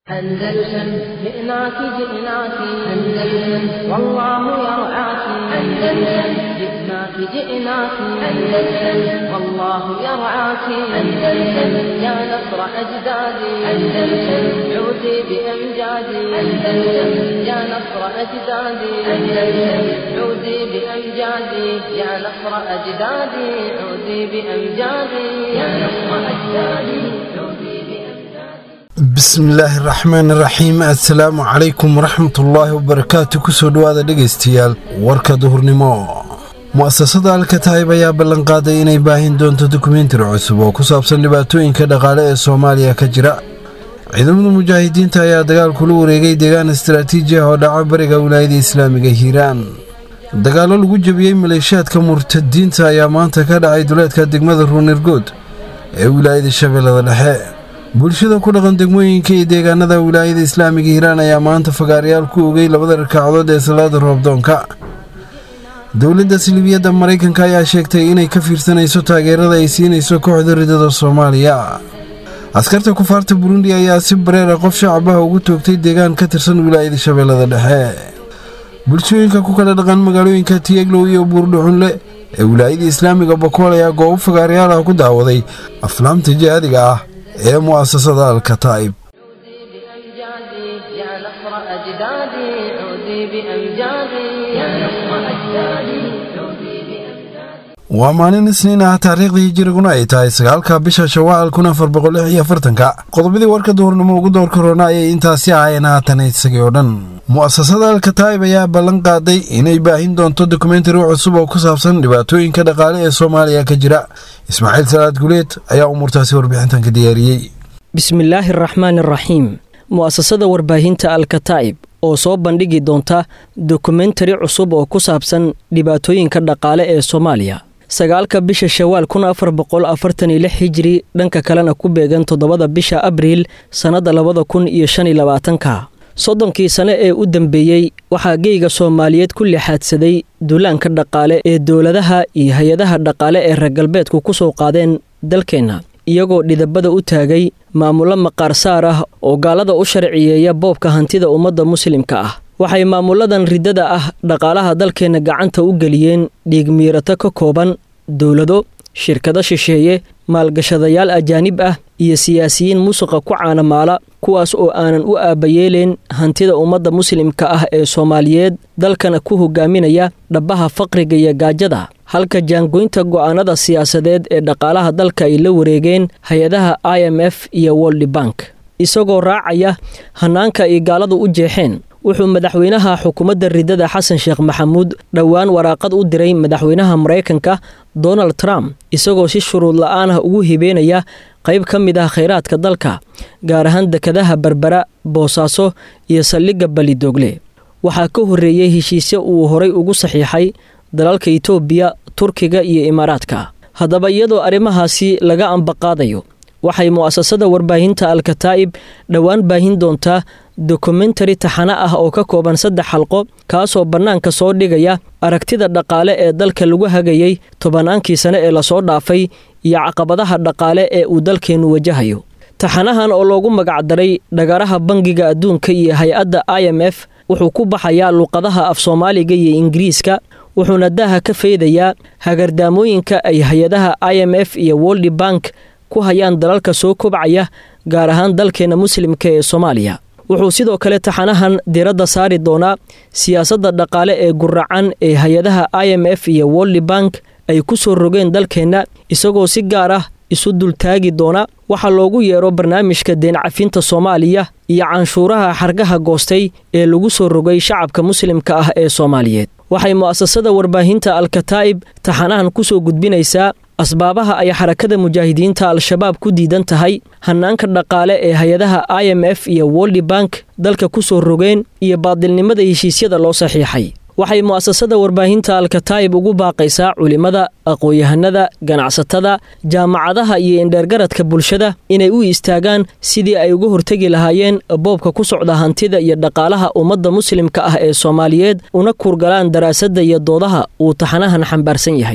أندلسن جئناك جئناك أندلسن والله يرعاك أندلسن جئناك جئناك أندلسن والله يرعاك أندلسن يا نصر أجدادي أندلسن عودي بأمجادي أندلسن يا نصر أجدادي أندلسن عودي بأمجادي يا نصر أجدادي عودي بأمجادي يا نصر أجدادي عودي بأمجادي bismillaahi raxmaan raxiim assalaamu calaykum waraxmatullaahi wabarakaatu kusoo dhowaada dhegaystayaal warka duhurnimo mu'asasada alkataayib ayaa ballanqaaday inay baahin doonto dokumentari cusub oo ku saabsan dhibaatooyinka dhaqaale ee soomaaliya ka jira ciidamada mujaahidiinta ayaa dagaal kula wareegay deegaan istaraatiiji ah oo dhaca bariga wilaayada islaamiga hiiraan dagaallo lagu jebiyey maleeshiyaadka murtadiinta ayaa maanta ka dhacay duleedka degmada ruunirgood ee wilaayada shabeellada dhexe bulshada ku dhaqan degmooyinka iyo deegaanada wilaayada islaamiga hiiraan ayaa maanta fagaarayaal ku ogay labada rakaacadood ee salaada roobdoonka dowladda silibiyadda maraykanka ayaa sheegtay inay ka fiirsanayso taageerada ay siinayso kooxda ridada soomaaliya askarta kufaarta burundi ayaa si bareera qof shacabaha ugu toogtay deegaan ka tirsan wilaayada shabeellada dhexe bulshooyinka ku kala dhaqan magaalooyinka tiyeglow iyo buurdhuxunle ee wilaayada islaamiga bakool ayaa goobo fagaarayaal ah ku daawaday aflaamta jihaadiga ah ee mu'asasada alkataa'ib عودي بأمجادي يا نصر أجدادي عودي بأمجادي يا نصر أجدادي عودي بأمجادي waa maalin isniin ah taariikhdii hijiriguna ay tahay sagaalka bisha shawaal kun afar boqol lix iyo afartanka qodobadii warka duhurnimo ugu door korona ayay intaasi ahaayeen haatan isagii oo dhan mu'asasada alkataa'ib ayaa ballan qaaday inay baahin doonto dokumentari cusub oo ku saabsan dhibaatooyinka dhaqaale ee soomaaliya ka jira ismaaciil salaad guleed ayaa umuurtaasi warbixintan ka diyaariyey bismillaahi araxmaani araxiim mu'asasada warbaahinta alkataa'ib oo soo bandhigi doonta dokumentari cusub oo ku saabsan dhibaatooyinka dhaqaale ee soomaaliya sagaalka bisha shawaal kun afar boqol afartan iyo lix hijiri dhanka kalena ku beegan toddobada bisha abriil sannadda labada kun iyo shan iyo labaatanka soddonkii sane ee u dambeeyey waxaa geyga soomaaliyeed ku lixaadsaday duulaanka dhaqaale ee dowladaha iyo hay-adaha dhaqaale ee reer galbeedku ku soo qaadeen dalkeenna iyagoo dhidabada u taagay maamullo maqaar saar ah oo gaalada u sharciyeeya boobka hantida ummadda muslimka ah waxay maamulladan riddada ah dhaqaalaha dalkeenna gacanta u geliyeen dhiigmiirato ka kooban dowlado shirkado shisheeye maalgashadayaal ajaanib ah iyo siyaasiyiin musuqa ku caanamaala kuwaas oo aanan u aabbayeeleen hantida ummadda muslimka ah ee soomaaliyeed dalkana ku hogaaminaya dhabbaha faqriga iyo gaajada halka jaangoynta go'aanada siyaasadeed ee dhaqaalaha dalka ay la wareegeen hay-adaha i m f iyo woldi bank isagoo raacaya hanaanka ay gaaladu u jeexeen wuxuu madaxweynaha xukuumadda riddada xasan sheekh maxamuud dhowaan waraaqad u diray madaxweynaha maraykanka donald trump isagoo si shuruud la'aan ah ugu hibeenaya qayb ka mid ah khayraadka dalka gaar ahaan dekadaha berbera boosaaso iyo saldhigga balidoogle waxaa ka horreeyey heshiisyo uu horay ugu saxiixay dalalka itoobiya turkiga iyo imaaraadka haddaba iyadoo arrimahaasi laga ambaqaadayo waxay mu'asasada warbaahinta alkataa'ib dhowaan baahin doontaa dokumentari taxano ah oo ka kooban saddex xalqo kaasoo bannaanka soo dhigaya aragtida dhaqaale ee dalka lagu hagayey tobannaankii sane ee lasoo dhaafay iyo caqabadaha dhaqaale ee uu dalkeennu wajahayo taxanahan oo loogu magacdaray dhagaraha bangiga adduunka iyo hay-adda i m f wuxuu ku baxayaa luqadaha af soomaaliga iyo ingiriiska wuxuuna daha ka faydayaa hagardaamooyinka ay hay-adaha i m f iyo woldi bank ku hayaan dalalka soo kobcaya gaar ahaan dalkeenna muslimka ee soomaaliya wuxuu sidoo kale taxanahan diradda saari doonaa siyaasadda dhaqaale ee guracan ee hay-adaha i m f iyo woldi bank ay ku soo rogeen dalkeenna isagoo si gaar ah isu dultaagi doona waxaa loogu yeero barnaamijka deencafinta soomaaliya iyo canshuuraha xargaha goostay ee lagu soo rogay shacabka muslimka ah ee soomaaliyeed waxay mu'asasada warbaahinta alkataa'ib taxanahan ku soo gudbinaysaa asbaabaha ay xarakada mujaahidiinta al-shabaab ku diidan tahay hanaanka dhaqaale ee hay-adaha i m f iyo woldi bank dalka ku soo rogeen iyo baadilnimada heshiisyada loo saxiixay waxay mu'asasada warbaahinta alkataa'ib ugu baaqaysaa culimmada aqoon-yahanada ganacsatada jaamacadaha iyo indheergaradka bulshada inay u istaagaan sidii ay uga hortegi lahaayeen boobka ku socda hantida iyo dhaqaalaha ummadda muslimka ah ee soomaaliyeed una kurgalaan daraasadda iyo doodaha uu taxanahan xambaarsan yahay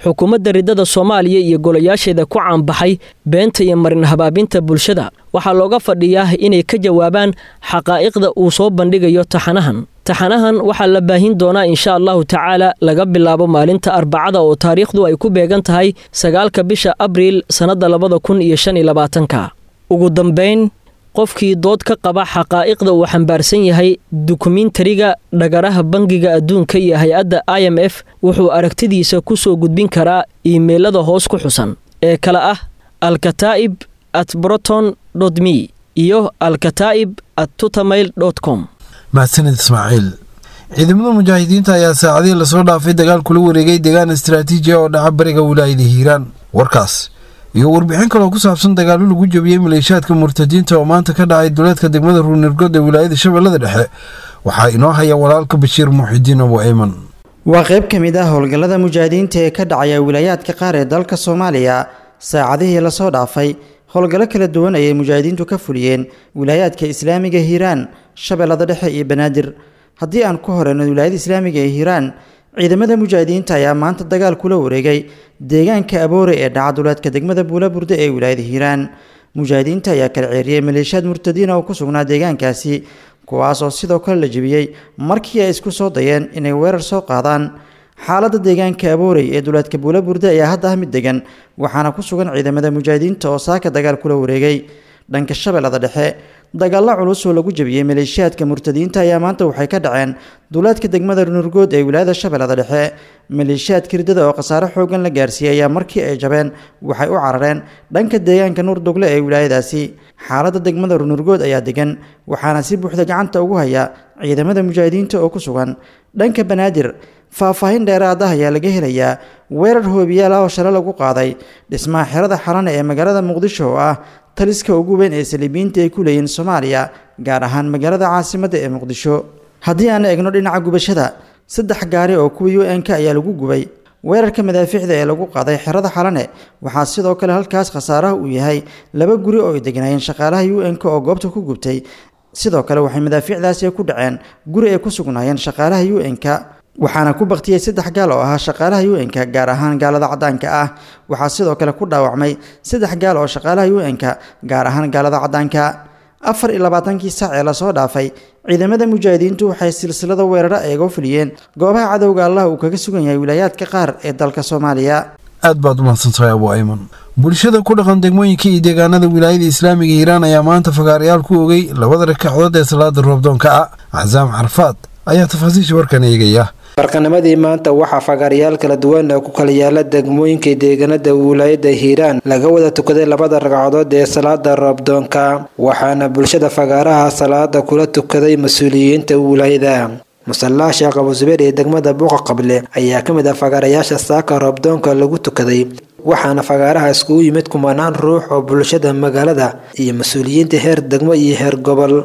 xukuumadda riddada soomaaliya iyo golayaasheeda ku caanbaxay beenta iyo marin habaabinta bulshada waxaa looga fadhiyaa inay ka jawaabaan xaqaa'iqda uu soo bandhigayo taxanahan taxanahan waxaa la baahin doonaa insha allahu tacaala laga bilaabo maalinta arbacada oo taariikhdu ay ku beegan tahay sagaalka bisha abriil sannadda labada kun iyo shan iyo labaatanka ugu dambayn qofkii dood ka qaba xaqaa'iqda uu xambaarsan yahay dukumentariga dhagaraha bangiga adduunka iyo hay-adda i m f wuxuu aragtidiisa ku soo gudbin karaa iimeylada hoos ku xusan ee kale ah alkataa'ib at broton me iyo alkataa'ib at tutamail com mahadsanid ismaaciil ciidamada mujaahidiinta ayaa saacadihii lasoo dhaafay dagaal kula wareegay deegaan istaraatiiji oo dhaca bariga wilaayada hiiraan warkaas iyo warbixin kaloo ku saabsan dagaallo lagu jabiyey maleeshaadka murtadiinta oo maanta ka dhacay duleedka degmada ruunirgood ee wilaayada shabeellada dhexe waxaa inoo haya walaalka bashiir muuxidiin abu eyman waa qayb ka mid ah howlgallada mujaahidiinta ee ka dhacaya wilaayaadka qaar ee dalka soomaaliya saacadihii lasoo dhaafay howlgallo kala duwan ayay mujaahidiintu ka fuliyeen wilaayaadka islaamiga hiiraan shabeellada dhexe iyo banaadir haddii aan ku horeyno wilaayada islaamiga ee hiiraan ciidamada mujaahidiinta ayaa maanta dagaal kula wareegay deegaanka aboore ee dhaca duleedka degmada buulaburde ee wilaayada hiiraan mujaahidiinta ayaa kala ceeriyey maleeshiyaad murtadiina oo ku sugnaa deegaankaasi kuwaas oo sidoo kale la jebiyey markii ay isku soo dayeen inay weerar soo qaadaan xaaladda deegaanka aboorey ee duleedka buulaburde ayaa hadda ah mid degan waxaana ku sugan ciidamada mujaahidiinta oo saaka dagaal kula wareegay dhanka shabeellada dhexe dagaallo culus oo lagu jebiyey maleeshiyaadka murtadiinta ayaa maanta waxay ka dhaceen duleedka degmada nurgood ee wilaayada shabeellada dhexe maleeshiyaadka riddada oo khasaare xoogan la gaarsiiyey ayaa markii ay jabeen waxay u carareen dhanka deegaanka nuurdugle ee wilaayadaasi xaaladda degmada nurgood ayaa degan waxaana si buuxda gacanta ugu haya ciidamada mujaahidiinta oo ku sugan dhanka banaadir faahfaahin dheeraad ah ayaa laga helayaa weerar hoobiyaal ah oo shale lagu qaaday dhismaha xerada xalane ee magaalada muqdisho oo ah taliska ugu weyn ee saliibiyiinta ay ku leeyihiin soomaaliya gaar ahaan magaalada caasimadda ee muqdisho haddii aan eegno dhinaca gubashada saddex gaari oo kuwa u n-k ayaa lagu gubay weerarka madaafiicda ee lagu qaaday xerada xalane waxaa sidoo kale halkaas khasaaraha uu yahay laba guri oo ay degnaayeen shaqaalaha u n-k oo goobta ku gubtay sidoo kale waxay madaafiicdaasi ku dhaceen guri ay ku sugnaayeen shaqaalaha u n-k waxaana ku baktiyey saddex gaal oo ahaa shaqaalaha u-n-ka gaar ahaan gaalada caddaanka ah waxaa sidoo kale ku dhaawacmay saddex gaal oo shaqaalaha u-n-ka gaar ahaan gaalada caddaanka afar iyo labaatankii saac ee lasoo dhaafay ciidamada mujaahidiintu waxay silsilada weeraro eega fuliyeen goobaha cadowga allah uu kaga sugan yahay wilaayaadka qaar ee dalka soomaaliya aad baad u mahadsantahay abu ayman bulshada ku dhaqan degmooyinka iyo deegaanada wilaayada islaamiga hiiraan ayaa maanta fagaarayaal ku ogey labada ragcadood ee salaada roobdoonka ah casaam carfaad ayaa tafaasiisha warkan eegaya barqanimadii maanta waxaa fagaarayaal kala duwan oo ku kala yaala degmooyinka deegaanada wilaayada hiiraan laga wada tukaday labada ragcadood ee salaada roobdoonka waxaana bulshada fagaaraha salaada kula tukaday mas-uuliyiinta wilaayada musallaha sheekh abu subeer ee degmada buuqa qable ayaa ka mid ah fagaarayaasha saaka roobdoonka lagu tukaday waxaana fagaaraha iskugu yimid kumanaan ruux oo bulshada magaalada iyo mas-uuliyiinta heer degmo iyo heer gobol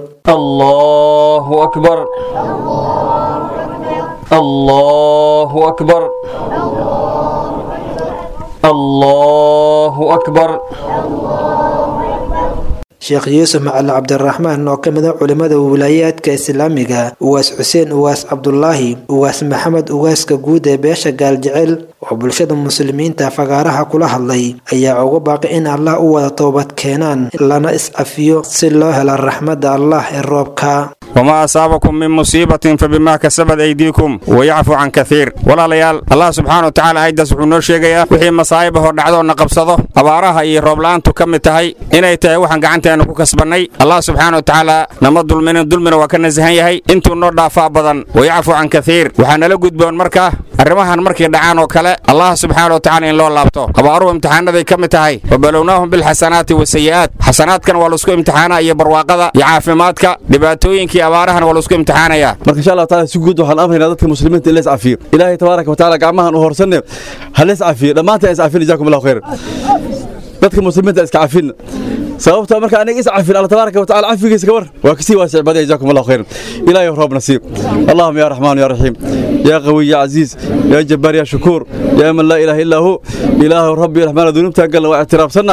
allahu akbar الله أكبر الله أكبر sheekh yuusuf macali cabdiraxmaan oo ka mid a culimada wilaayaadka islaamiga uwaas xuseen uwaas cabdulaahi uwaas maxamed uwaaska guud ee beesha gaaljecel oo bulshada muslimiinta fagaaraha kula hadlay ayaa ugu baaqay in allah u wada toobad keenaan lana is-cafiyo si loo helo raxmadda allah ee roobka وما أصابكم من مصيبة فبما كسبت أيديكم ويعفو عن كثير ولا ليال الله سبحانه وتعالى أيضا سبحانه شيغيا وحي مصايبه دعدو نقبصده أبارها إي روبلان تكم تهي إنay tahay waxaan gacanteena ku kasbanay allah subxaana wa tacaala nama dulminin dulmina waa ka nasahan yahay intuu noo dhaafaa badan wayacfu can kathiir waxaa nala gudboon markaa arrimahan markay dhacaan oo kale allah subxaana wa tacala in loo laabto abaaruhu imtixaanaday ka mid tahay wabalownaahum bilxasanaati wasayi'aat xasanaadkan waa laisku imtixaana iyo barwaaqada iyo caafimaadka dhibaatooyinkii abaarahan waa laisku imtixaanaya marka insha allah taala si guud waxaan amraynaa dadka muslimiinta in la iscafiyo ilaahay tabaaraka wa tacaala gacmahan u horsanne ha la iscafiyo dhammaantaan iscafin jazaakum allahu khayr dadka muslimiinta iska cafin sababta marka aniga is cafin alla tabaaraka wa tacaala cafigiisa ka war waa kasii waasic baday jazaakum allahu khayr ilaahay roob nasiib allahuma ya raxmaan ya raxiim يا قوي يا عزيز يا جبار يا شكور يا من لا إله إلا هو إله ربي رحمن ذنوبتها قال واعتراف سنة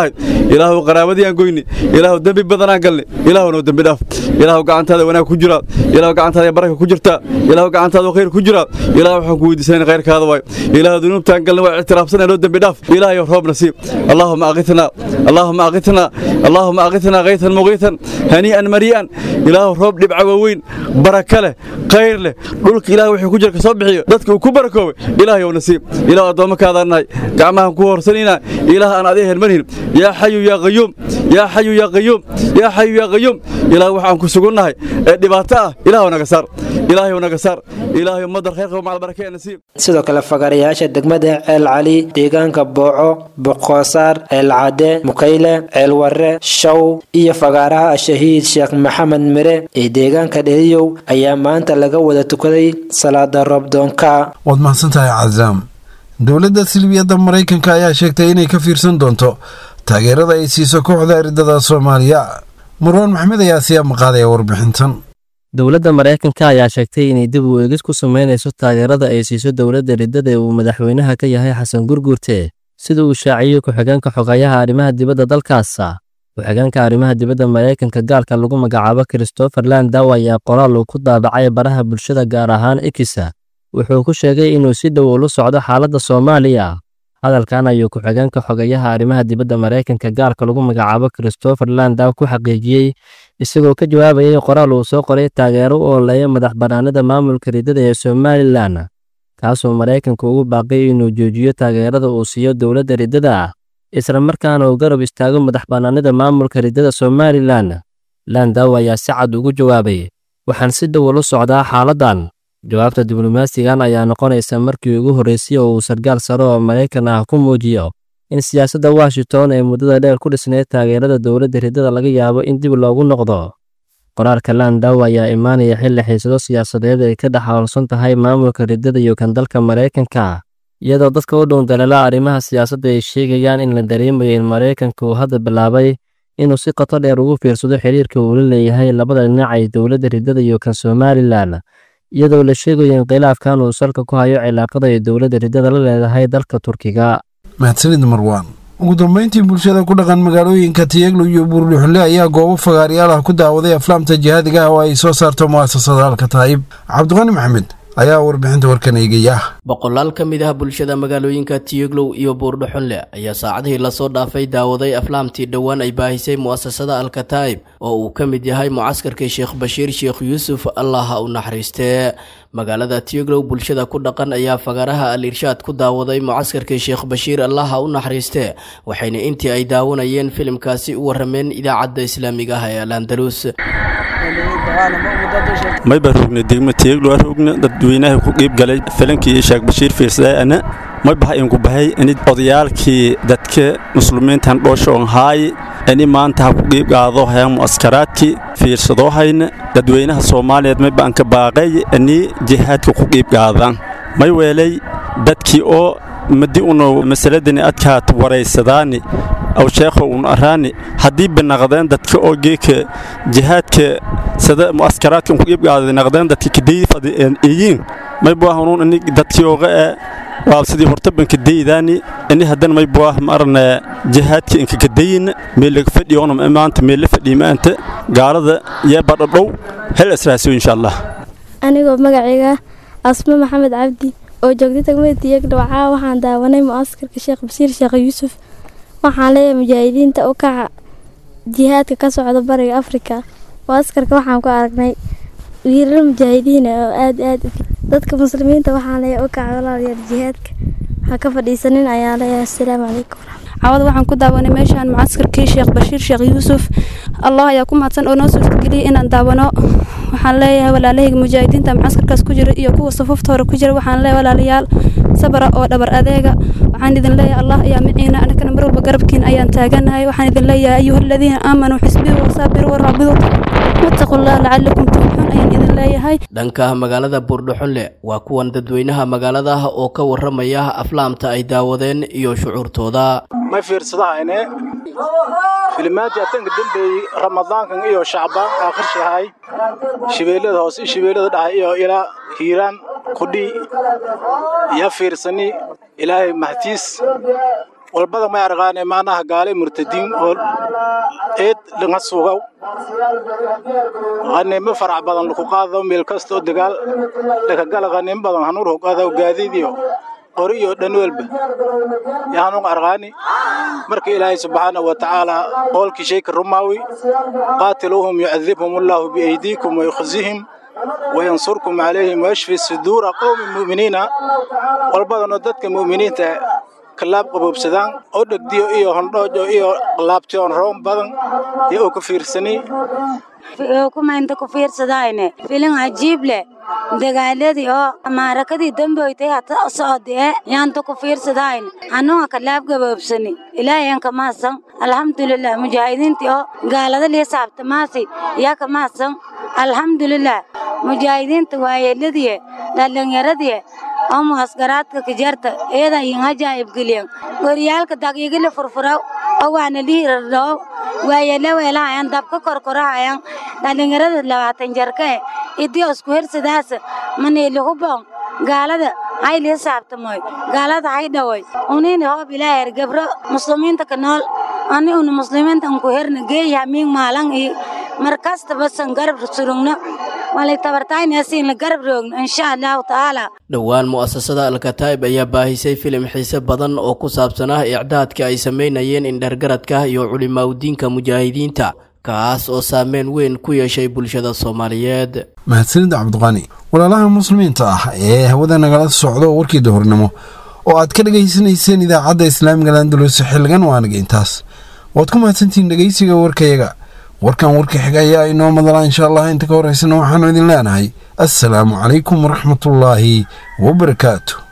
ilaahu qaraabadii aan goyni ilaahu dembi badanaan galni ilaahu noo dembi dhaaf ilaahu gacantaada wanaag ku jiraa ilaahu gacantaada baraka ku jirtaa ilaahu gacantaada khayr ku jiraa ilaahu waxaan ku weydiisanayna khayrkaada waay ilaahu dunuubtaan galni waa ictiraafsanay noo dembi dhaaf ilaahayo roob nasiib allaahuma aqitnaa allaahuma aqitnaa allaahuma aqitnaa kaytan muqiitan hanii'an marii'an ilaahu roob dhibca waaweyn baraka leh khayr leh dhulka ilaah wuxuu ku jira ka soo bixiyo dadka uu ku barakoobay ilaahayow nasiib ilaahu addoommakaadaa nahay gacmahan ku horsanayna ilaah aan adiga hermanhin yaa xayu yaa qayuum yaa xayu yaa qayuum yaa xayu yaa qayuum ilaah waxaan ku sugunnahay ee dhibaato ah ilaahu naga saar ilaahayow naga saar ilaahayow madar khayr qabo macal barake nasiib sidoo kale fagarayaasha degmada ceel cali deegaanka booco boqoosaar ceel cade mukayle ceel warre shaw iyo fagaaraha shahiid sheekh maxamed mire ee deegaanka dheriyow ayaa maanta laga wada tukaday salaada roobdoonka waad mahadsantahay cazaam dowladda silbiyadda maraykanka ayaa sheegtay inay ka fiirsan doonto taageerada ay siiso kooxda eridada soomaaliya marwaan maxmed ayaa siyaa maqaadaya warbixintan dowladda maraykanka ayaa sheegtay inay dib u eegis ku samaynayso taageerada ay siiso dowladda riddada ee uu madaxweynaha ka yahay xasan gurguurte sida uu shaaciyey ku-xigeenka xogayaha arrimaha dibadda dalkaasa ku-xigeenka arrimaha dibadda maraykanka gaalka lagu magacaabo christopher landow ayaa qoraal uu ku daabacay baraha bulshada gaar ahaan ekisa wuxuu ku sheegay inuu si dhow ula socdo xaaladda soomaaliya hadalkan ayuu ku-xigeenka xogayaha arrimaha dibadda maraykanka gaalka lagu magacaabo christopher landow ku xaqiijiyey isagoo ka jawaabayay qoraal uu soo qoray taageero u ooleeya madax bannaanida maamulka riddada ee somalilan kaasoo maraykanka ugu baaqay inuu joojiyo taageerada uu siiyo dowladda riddada ah isla markaana uu garab istaago madax bannaanida maamulka riddada somalilan landow ayaa si cad ugu jawaabay waxaan si dhow ula socdaa xaaladdan jawaabta diblomaasigan ayaa noqonaysa markii ugu horreysay oo uu sarkaal sare oo maraykan ah ku muujiyo in siyaasadda washington ee muddada dheer ku dhisnayd taageerada dowladda riddada laga yaabo in dib loogu noqdo qoraalka landow ayaa imaanaya xilli xiisado siyaasadeed ay ka dhex howlsan tahay maamulka riddada iyo kan dalka maraykanka iyadoo dadka u dhow daleela arrimaha siyaasadda ay sheegayaan in la dareemayo in maraykanka uu hadda bilaabay inuu si qoto dheer ugu fiirsado xiriirka uu la leeyahay labada dhinac ee dowladda riddada iyo kan somalilan iyadoo la sheegayo in khilaafkan uu salka ku hayo cilaaqada ay dowladda riddada la leedahay dalka turkiga mahadsanid marwaan ugu dambeyntii bulshada ku dhaqan magaalooyinka tiyaglo iyo buurdhuxle ayaa goobo fagaaryaal ah ku daawaday aflaamta jihaadiga ah oo ay soo saarto mu'asasada alka taayib cabdiqani maxamed ayaa warbixinta warkan eegaya boqolaal ka mid ah bulshada magaalooyinka tiyaglow iyo buurdhuxunle ayaa saacadihii lasoo dhaafay daawaday aflaamtii dhowaan ay baahisay mu'asasada alkataa'ib oo uu ka mid yahay mucaskarkii sheekh bashiir sheekh yuusuf allah ha u naxariistee magaalada tiyaglow bulshada ku dhaqan ayaa fagaaraha al irshaad ku daawaday mucaskarkii sheekh bashiir allah ha u naxariistee waxayna intii ay daawanayeen filimkaasi u warameen idaacadda islaamiga ah ee al andalus mayba rogna degma tiyaglo rogna dadweynaha ku qiib galay filinkii sheekh bashiir fiirsadayana may baha inku bahay ini odayaalkii dadka muslimiintan dhooshoon haay ini maanta ha ku qiib qaado haya mu'askaraadkii fiirsadoo hayna dadweynaha soomaaliyeed may baan ka baaqay ini jihaadka ku qiib qaadaan may weelay dadkii oo madi unu masaladani adkaat waraysadaani aw sheekho un araani haddii banaqdeen dadka oo geeka jihaadka sada mu'askaraadkan ku iibgaada naqdeen dadka kadaydi fadiyeen iyiin may buah unuun ini dadkii oga ee waa sidii hortabanka daydaani ini haddana may buah marna jihaadka inka kadayin meelaga fadhiyoonum maanta meela fadhiyi maanta gaalada yee badhadhow hel israasiyo insha allah anigoo magacayga asmo maxamed cabdi oo joogtay degmada tiyagdhow caawa waxaan daawanay mu'askarka sheekh basiir sheekh yuusuf waxaan leeyahay mujaahidiinta u kaca jihaadka ka socda bariga afrika mu'askarka waxaan ku aragnay wiilal mujaahidiin oo aad aad dadka muslimiinta waxaan leeyahay u kaca walaalayaal jihaadka ha ka fadhiisanin ayaan leeyahay assalaamu calaykum cawada waxaan ku daawanay meeshaan mucaskarkii sheekh bashiir sheekh yuusuf allah ayaa ku mahadsan oo noo suurtageliyay inaan daawano waxaan leeyahay walaalahayga mujaahidiinta mucaskarkaas ku jira iyo kuwa safufta hore ku jira waxaan leeyahay walaalayaal sabra oo dhabar adeega waxaan idin leeyahay allah ayaa miciina anakana mar walba garabkiina ayaan taaganahay waxaan idin leeyahay ayuha aladiina aamanuu xisbihu wasaabiru waraabidu wattaqu llah lacalakum tuflixuun ayaan idin leeyahay dhanka magaalada buurdhuxunle waa kuwan dadweynaha magaalada ah oo ka waramaya aflaamta ay daawadeen iyo shucuurtooda may fiirsadahayne filimaantii atanka dembeeyey ramadaankan iyo shacbaan aakhirshaahay shibeellada hoose iyo shibeellada dhahay iyo ilaa hiiraan kudhii iyo fiirsani ilaahay mahtiis walbada may argaane maanaha gaale murtadiin oo eed laga sugaw qaniimo farac badan laku qaado meel kasta oo dagaal lakagala qaniimo badan hanuur hogaadaw gaadiidiyo qori iyo dhan welba yahanuun argaani marka ilaahay subxaana wa tacaala qoolkii shayka rumaawi qaatiluuhum yucadibhum allahu biaydiikum wayukhzihim wayansurkum calayhim wayashfi suduura qowmi mu'miniina walbadanoo dadka mu'miniinta kalaab qaboobsadaan oo dhegdiyo iyo hondhoojo iyo laabtiyoon roon badan iyo oo ka fiirsani kumaynta ku fiirsadayne filin cajiib leh dagaaladii oo maarakadii damboytay hata socodee yaanta ku fiirsadayn hanuunga kalaab gaboobsani ilaahayan ka mahadsan alxamdulilah mujaahidiintii oo gaalada lii saabtamaasi yaa ka mahadsan alxamdulilah mujaahidiinta waayeeladiye dhalinyaradii oo muhasgaraadka kajarta eeda yin hajaayib geliyan goryaalka daqiigili furfuraw oo waana lihiradhoo waayele weelahayan dabka korkorahayan dhalinyarada labaatan jarka e idii isku hirsadaas maniilihubon gaalada hay lii saabtamoy gaalada hay dhawoy unini hoob ilaaher gabro muslimiinta ka nool ani unu muslimiinta unku herna geeyaha miing maalan iyo markastaba san garab surugno walay tabartaynasiin la garab roogno insha allahu tacaala dhowaan mu'asasada alkataib ayaa baahisay filim xiise badan oo ku saabsanah icdaadka ay samaynayeen indhergaradka iyo culimaawdiinka mujaahidiinta kaas oo saameyn weyn ku yeeshay bulshada soomaaliyeed mahadsanida cabdiqani walaalaha muslimiinta ah ee hawada nagala socdo warkii dahornimo oo aad ka dhegaysanayseen idaacadda islaamiga landalus xilligan waanaga intaas waad ku mahadsantihiin dhegaysiga warkayaga warkan warka xiga ayaa inoo madala insha allah inta ka horeysana waxaanu idin leenahay assalaamu calaykum waraxmatullaahi wabarakaatu